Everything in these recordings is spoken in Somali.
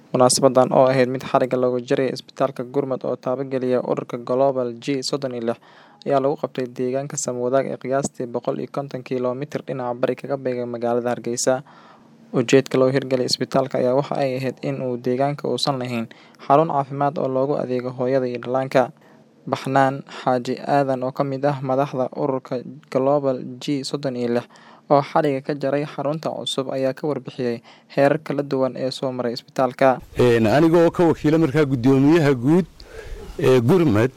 Munaasabadan oo ahayd mid xarigga looga jarayay isbitaalka Gurmud oo taabagelaya ururka Global G sodon iyo lix ayaa lagu qabtay deegaanka Samawadaag ee qiyaastii boqol iyo konton kiiloomitir dhinaca bari kaga beegan magaalada Hargeysa. Ujeedka loo hirgeliyay isbitaalka ayaa waxa ay ahayd in uu deegaanka uusan lahayn xarun caafimaad oo loogu adeego hooyada iyo dhallaanka. Baxnaan Xaaji Aadan oo ka mid ah madaxda ururka Global G sodon iyo lix oo xarigga ka jaray xarunta cusub ayaa ka warbixiyay heerar kala duwan ee soo maray isbitaalka. aniga oo ka wakiila markaa guddoomiyaha guud ee gurmud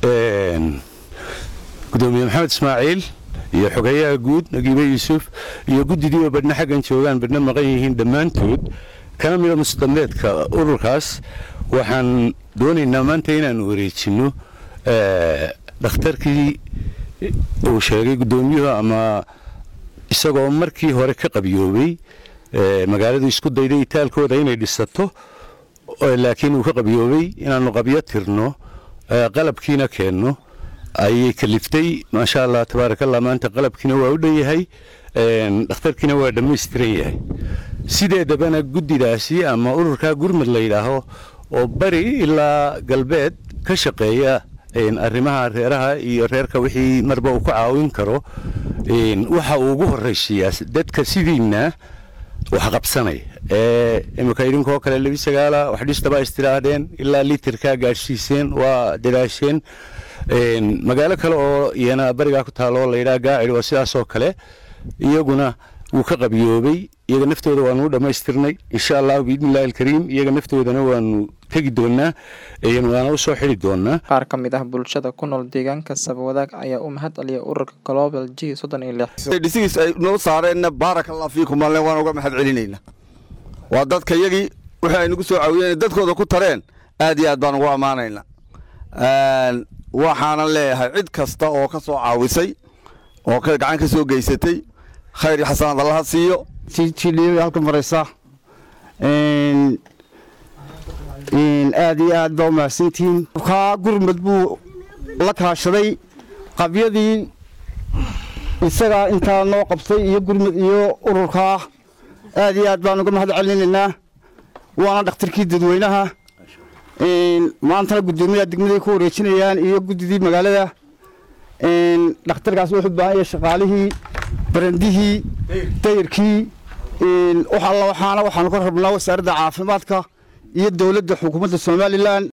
gudoomiye maxamed ismaaciil iyo xogeyaha guud nagiibe yuusuf iyo guddidiiba badhna xaggan joogaan badhna maqan yihiin dhammaantood kana mida musdameedka ururkaas waxaan doonaynaa maanta inaanu wareejinno dhakhtarkii uu sheegay guddoomiyuhu ama isagoo markii hore ka qabyoobay magaaladu isku dayday itaalkooda inay dhisato laakiin uu ka qabyoobay inaannu qabyo tirno qalabkiina keenno ayay kaliftay maasha allah tabaarakallah maanta qalabkiina waa u dhan yahay dhakhtarkiina waa dhammaystiran yahay sideedabana guddidaasi ama ururkaa gurmud la yidhaaho oo bari ilaa galbeed ka shaqeeya arrimaha reeraha iyo reerka wixii marba uu ka caawin karo waxa uu ugu horraysiiyaa dadka sidiinna wax qabsanaya ee imika idinkoo kale labi sagaala wax dhistaba istidhaahdeen ilaa litirkaa gaadhsiiseen waa dadaasheen magaalo kale oo iyana barigaa ku taalo oo layidhaha gaacid oo sidaasoo kale iyaguna wuu ka qabyoobay iyaga naftooda waanu u dhammaystirnay insha allahu biidnillahi alkariim iyaga naftoodana waanu tegi doonaa waana u soo xidi doonaa Qaar ka mid ah bulshada ku nool deegaanka Samawadaag ayaa u mahad celiyay ururka Global G sodon iyo lix. dhisigiis ay noo saareenna baaraka allah fiikum alle waan uga mahad celinayna waa dadka yagii wixii ay nagu soo caawiyeen dadkooda ku tareen aad iyo aad baan ugu ammaanayna waxaanan leeyahay cid kasta oo ka soo caawisay oo gacan ka soo geysatay khayr iyo xasanaad allaha siiyo jidhiiba halka maraysa aad iyo aad baa umahadsantihiin kaa gurmud buu la kaashaday qabyadii isagaa intaa noo qabtay iyo gurmud iyo ururkaa aad iyo aad baan uga mahad celinaynaa waana dhakhtarkii dadweynaha maantana guddoomiyaha degmaday ku wareejinayaan iyo guddidii magaalada dhakhtarkaas wuxuu u baahan yahay shaqaalihii barandihii dayarkii wax alla waxaana waxaanu ka rabnaa wasaaradda caafimaadka iyo dowladda xukuumadda somalilan